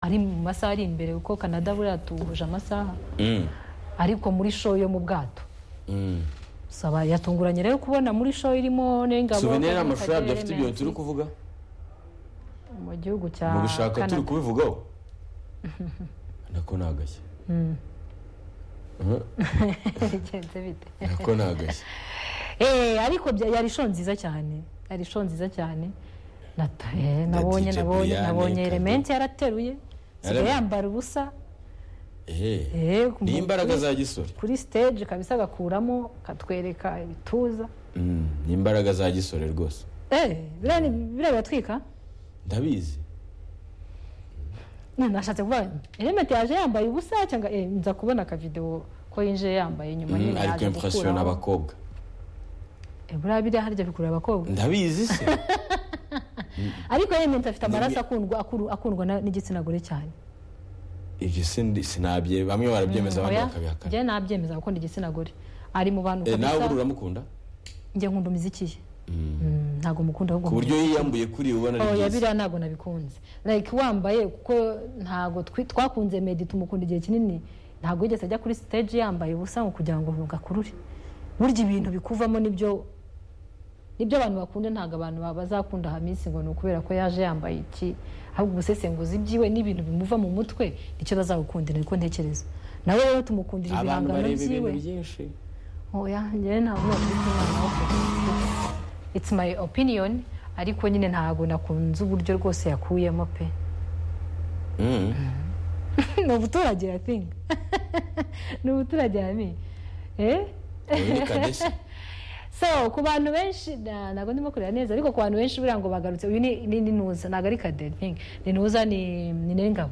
ari mu masaha ari imbere kuko canada buriya tuhuje amasaha ariko muri show yo mu bwato saba yatunguranye rero kubona muri show irimo n'ingabo suvenire ni amashusho yabyo afite ibintu turi kuvuga mu gihugu cya mu bishaka turi canada kubivugaho nako ni agashya bigenze bite nako ni agashya Eh, ariko bya- yari show nziza cyane yari show nziza cyane Nat- eh, nabonye DJ nabonye Brian, nabonye Kado. elementi yarateruye sigaye Yarabe- yambara ubusa ehe eh, ku- niyo imbaraga kuri- za gisore kuri stage kabisa agakuramo katwereka ibituza Mm, ni imbaraga za gisore rwose eh biriya ni- biriya biratwika ndabizi Na- nashatse kuvuga elementi yaje yambaye ubusa cyangwa eh, nza kubona akavidewo ko yinjiye yambaye nyuma Mm, nyine ari yaje kwemfashiyona gukuraho abakobwa Eh, buriya biriya harya bikurura abakobwa ndabizi se ariko elementi afite amaraso Ndabi- akundwa akuru- akundwa na- n'igitsina gore cyane ibyo sindi- sinabye bamwe barabyemeza abandi Oya, bakabihakana njyewe nabyemeza gukunda igitsina gore ari mu bantu Eh, nawe kabisa, buri uramukunda njye nkunda umuziki ye Mm, ntabwo mukunda ahubwo ku buryo yiyambuye kuri ubona nkunda. Oya, ari byiza biriya ntabwo nabikunze like wambaye kuko ntabwo twi- twakunze medi tumukunda igihe kinini ntabwo yigeze ajya kuri stage yambaye ubusa ngo kugira ngo gakurure burya ibintu bikuvamo nibyo nibyo abantu bakunda ntabwo abantu ba- bazakunda hamisi ngo ni ukubera ko yaje yambaye iki ahubwo ubusesenguzi byiwe n'ibintu bimuva mu mutwe nicyo bazagukundira niko ntekereza nawe rero tumukundira abantu ibihangano bareba ibintu byiwe byinshi oya njyewe ntabwo nakwita umwana wo kugira it's my opinion ariko nyine ntabwo nakunze uburyo rwose yakuyemo pe Mm. ni ubuturage i think ni ubuturage yami eh Uyu ni Kadesi. so ku bantu benshi na- ntabwo ndimo kureba neza ariko ku bantu benshi buriya ngo bagarutse uyu ni ni ni nuza ntabwo ari kade I think ni nuza ni ni n'ingabo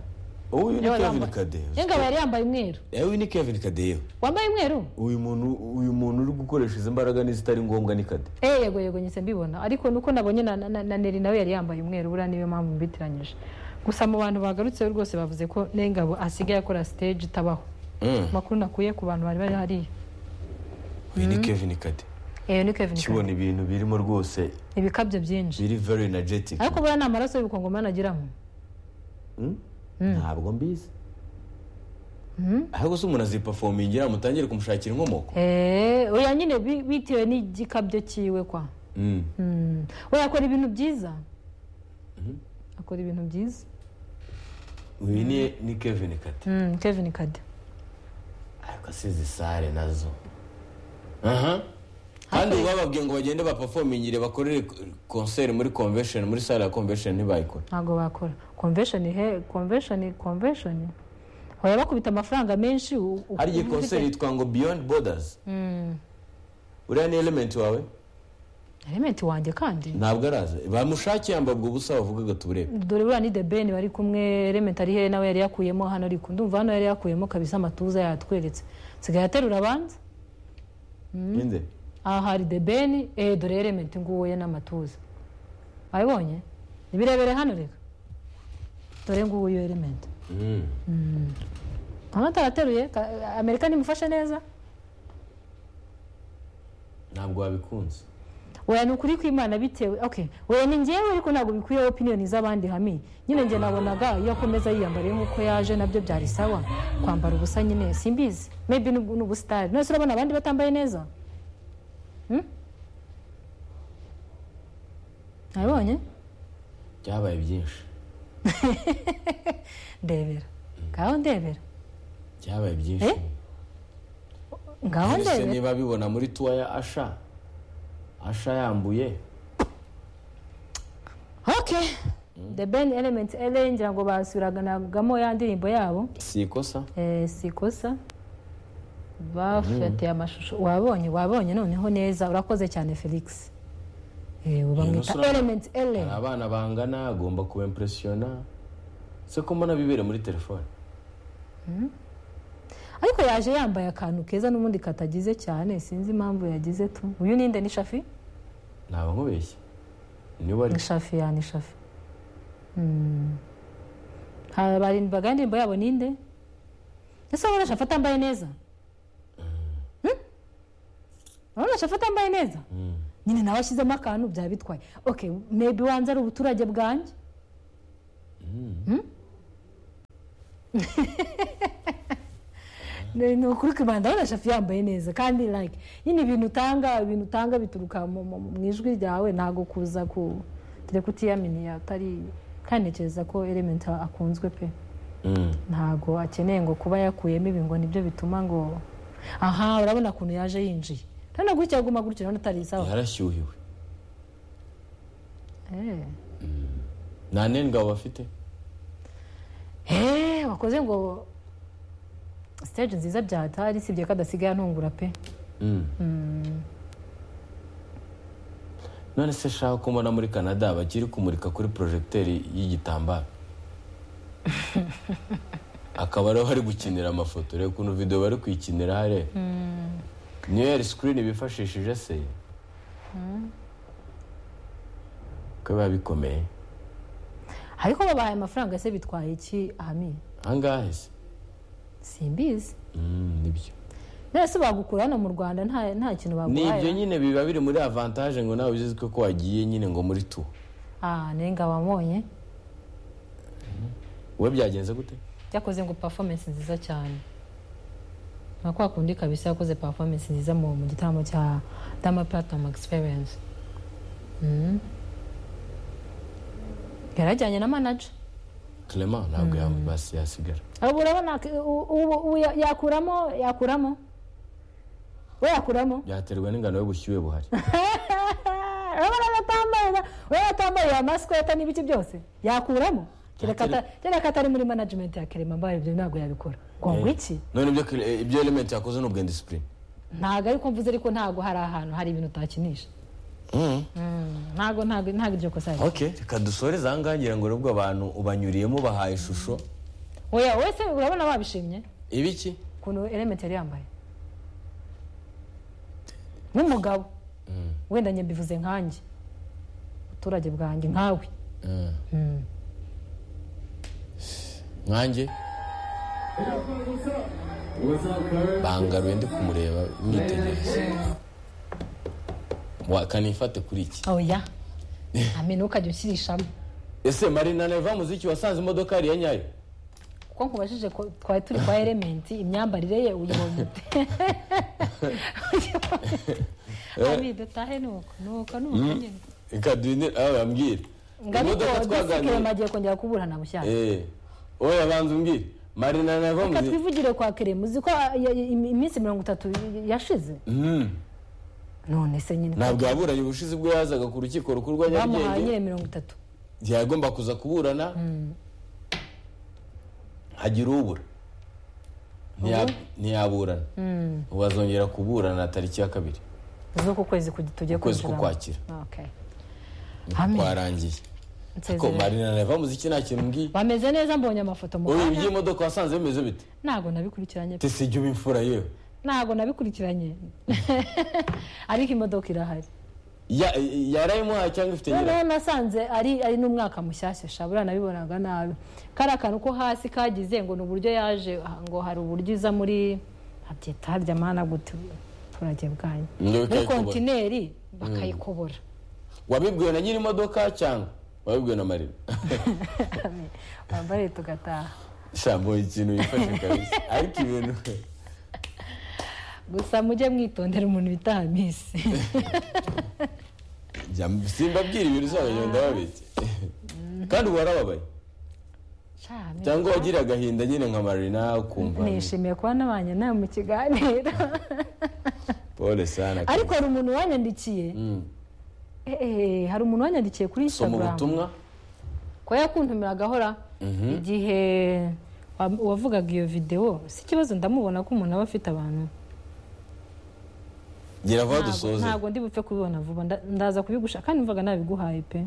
uyu ni Niwe kevin wambaye- kadeyo n'ingabo yari yambaye umweru uyu ni kevin kadeyo wambaye umweru uyu muntu uyu muntu uri gukoresha izi mbaraga n'izitari ngombwa ni kade Eh, yego yego nyise mbibona ariko nuko nabonye na, na, na neri nawe yari yambaye umweru buriya niyo mpamvu mbitiranyije gusa mu bantu bagarutse rwose bavuze ko n'ingabo asigaye akora stage itabaho Mm. amakuru nakuye ku bantu bari bari hariya uyu ni kevin kade eyo ni kevin kibona ibintu birimo rwose Kane. ibikabyo byinshi biri very energetic ariko buriya ni amaraso y'ibikongomani agiramo Mm? ntabwo mbizi ahubwo se umuntu azipafomingira mutangire kumushakira inkomoko Eh, oya nyine bi- bitewe n'igikabyo cyiwe kwa Mm. Mm. we akora ibintu byiza akora ibintu byiza uyu ni ni kevin kade Mm, kevin kade ariko si izi sare nazo aha kandi bababwiye ngo bagende bapafomingire bakorere konseri muri convention muri sare ya convention ntibayikora ntabwo bakora convention he convention convention hoya bakubita amafaranga menshi u- u- hari igihe uvuze konseri iki? yitwa ngo beyond borders Mm. uriya ni element wawe element wanjye kandi ntabwo araza bamushakiye yambabwa ubusa bavugaga tuburebe dore buriya ni the ben bari kumwe element ari he nawe yari yakuyemo hano ari ku- ndumva hano yari yakuyemo kabisa amatuza yatweretse sigaye aterura abanza ninde aha hari the ben eh dore element nguwo ye n'amatuza wabibonye nibirebere hano reka dore nguwo yo element hano atarateruye ka- amerika nimufashe neza ntabwo wabikunze weya ni ukuri kw'imana bitewe okay weya ni njyewe ariko ntabwo bikwiye opiniyoni z'abandi hami nyine njye nabonaga iyo akomeza yiyambariye nk'uko yaje nabyo byari sawa kwambara ubusa nyine simbizi maybe ni ni ubusitari none se urabona abandi batambaye neza Hmm? nabibonye byabaye byinshi ndebera ngaho ndebera byabaye byinshi Eh? ngaho mbese ndebera niba bibona muri tuwa ya asha asha yambuye okay the ben element ele ngira ngo basubiranagamo ya ndirimbo yabo si ikosa Eh, si ikosa bafatiye amashusho wabonye wabonye noneho neza urakoze cyane felix Eh, ubu bamwita Innocent. element ele hari abana bangana agomba kuba impresiyona se ko mbona bibera muri telefone ariko yaje yambaye akantu keza n'ubundi katagize cyane sinzi impamvu yagize tu uyu ninde ni shafi ntabwo nkubeshye niba ari ni shafi ya ni shafi Hmm. Ha- barindwaga indirimbo yabo ninde ese urabona shafi atambaye neza Hmm? urabona shafi atambaye neza Mm. nyine nawe ashyizemo akantu byaba bitwaye okay maybe wanze ari ubuturage bwanjye Ne- ni ukuri kwibanda abona shafi yambaye neza kandi like nyine ibintu utanga ibintu utanga bituruka mu mu- mu ijwi ryawe ntabwo kuza ku dore kutiyaminiya atari kandi ntekereza ko elementa akunzwe pe Mm. ntabwo akeneye ngo kuba yakuyemo ibi ngo nibyo bituma ngo aha urabona ukuntu yaje yinjiye urabona gutya aguma gutya urabona atari isawa yarashyuhiwe Eh. nta n'ingabo bafite Eh, wakoze ngo stage nziza byatari sibye ko adasigaye antungura pe Mm. none se shaka ko mbona muri canada bakiri kumurika kuri porojegiteri y'igitambaro akaba ariho bari gukinira amafoto reba ukuntu videwo bari kuyikinira hariya niyo yari sikirini bifashishije se ko biba bikomeye ariko babahaye amafaranga se bitwaye iki ami ahangaha se simbizi Mm, nibyo none se bagukura hano mu rwanda nta nta kintu ni ibyo baguhaye nyine biba biri muri avantaje ngo nawe uzizwe ko wagiye nyine ngo muri tu ah nenga wabonye wowe byagenze gute byakoze ngo performance nziza cyane nka kwa kundi kabisa yakoze performance nziza mu mu gitaramo cya dama platinum experience Mm. yarajyanye na manager clement ntabwo yambasi yasigara ubu urabona k- u- u- ubu ya- yakuramo yakuramo we yakuramo byaterwa n'ingano y'ubushyuhe buhari urabona aratambaye na- we yatambaye ya masiko yata n'ibiki byose yakuramo kereka ata- kereka atari muri management ya kerema mbaye ibyo ntabwo yabikora ngo ngo iki none ibyo kire- eh, ibyo element yakoze ni ubwa disipurine ntabwo ariko mvuze ariko ntabwo hari ahantu hari ibintu utakinisha ntabwo ntabwo ntabwo iryo kosa rihari. ok reka dusoreze ahangaha ngira ngo nubwo abantu ubanyuriyemo bahaye ishusho oya wowe se urabona wabishimye ibiki ukuntu elementi yari yambaye nk'umugabo wenda njye mbivuze nkanjye abaturage bwanjye nkawe nkanjye bangaruye ndi kumureba mwitegereza wakanifate kuri iki oya amenye ntukajya ushyirishamo ese marina neva muziki wasanze imodoka yari iya nyayo kuko nkubajije ko twari turi kwa elementi imyambarire ye uyibonye ute Ami, dutahe nuko nuko nuko nyine reka duhindure aho bambwira imodoka ngabikorema twaganiriye agiye kongera kuburana bushyashya Eh, oya banza umbwire marina neva reka muziki twivugire kwa kerema uzi ko ah, ya- ya- im- iminsi mirongo itatu yashize none se nyine ntabwo yaburanye ubushize ubwo yazaga ku rukiko rukuru rwa bamuhaye nyarugenge nyine mirongo itatu yagomba kuza kuburana hagira ubura Ntiya- ntiyaburana ubu azongera kuburana tariki ya kabiri z'uku kwezi kugi- tugiye ukwezi kwinjiramo. k'ukwakira. Okay. Amen. kwarangiye ariko Nsezerera. marina neva muziki nta kintu mbwiye bameze neza mbonye amafoto mu ubu kanya iby'imodoka wasanze bimeze bite ntabwo nabikurikiranye ese ibyo bimfura yewe ntabwo nabikurikiranye ariko imodoka irahari Ya- yarayimuhaye cyangwa ifite nyirayo noneho nasanze ari ari n'umwaka mushyashya shabura nabibonaga nabi kariya kantu ko hasi kagize ngo ni uburyo yaje ah, ngo hari uburyo iza muri habyita ryamana gute abaturage bwanyu Ngo muri bakayikobora. kontineri bakayikobora wabibwiwe na nyiri imodoka cyangwa wabibwiwe na marina bambare tugataha shambo ikintu yifashe kabisa ariko ibintu gusa mujye mwitondera umuntu bita hamisi jya- simbabwira ibintu uzabagenda ndababitse kandi ubu warababaye Sha, Hamisi. cyangwa wagira agahinda nyine nka marina ukumva nishimiye kuba nabanye nawe mu kiganiro pole sana ariko hari umuntu wanyandikiye Mm. Eh, eh, hari umuntu wanyandikiye kuri soma instagram ubutumwa ko yakuntumiraga ahora igihe wa- wavugaga iyo videwo si ikibazo ndamubona ko umuntu aba afite abantu gira vuba Ntabwo- dusoze ntabwo ndi bupfe kubibona vuba nda- ndaza kubigusha kandi mvaga nabiguhaye pe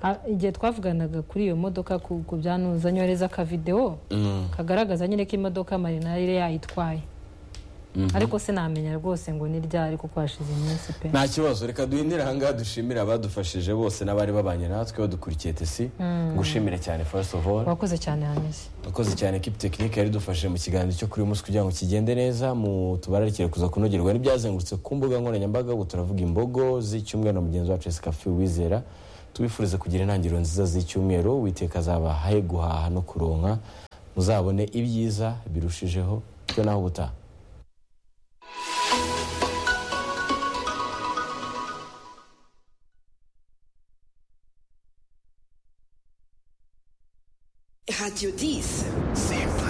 Ah, igihe twavuganaga kuri iyo modoka ku ku byanuza nyoreza akavidewo Mm. kagaragaza nyine ko imodoka marina yari yayitwaye ariko sinamenya rwose ngo ni ryari kuko hashize iminsi pe nta kibazo reka duhindire ahangaha dushimire abadufashije bose n'abari babanye natwe badukurikiye tesi gushimire cyane first of all wakoze cyane hameze urakoze cyane ekipi tekinike yari idufashije mu kiganiro cyo kuri uyu munsi kugira ngo kigende neza mu tubararikire kuza kunogerwa n'ibyazengurutse ku mbuga nkoranyambaga ubu turavuga imbogo z'icyumweru na mugenzi wacu Jessica Fiu wizera tubifurize kugira intangiriro nziza z'icyumweru witeka azaba he guhaha no kuronka muzabone ibyiza birushijeho bityo naho ubutaha Radio 10. C'est vrai.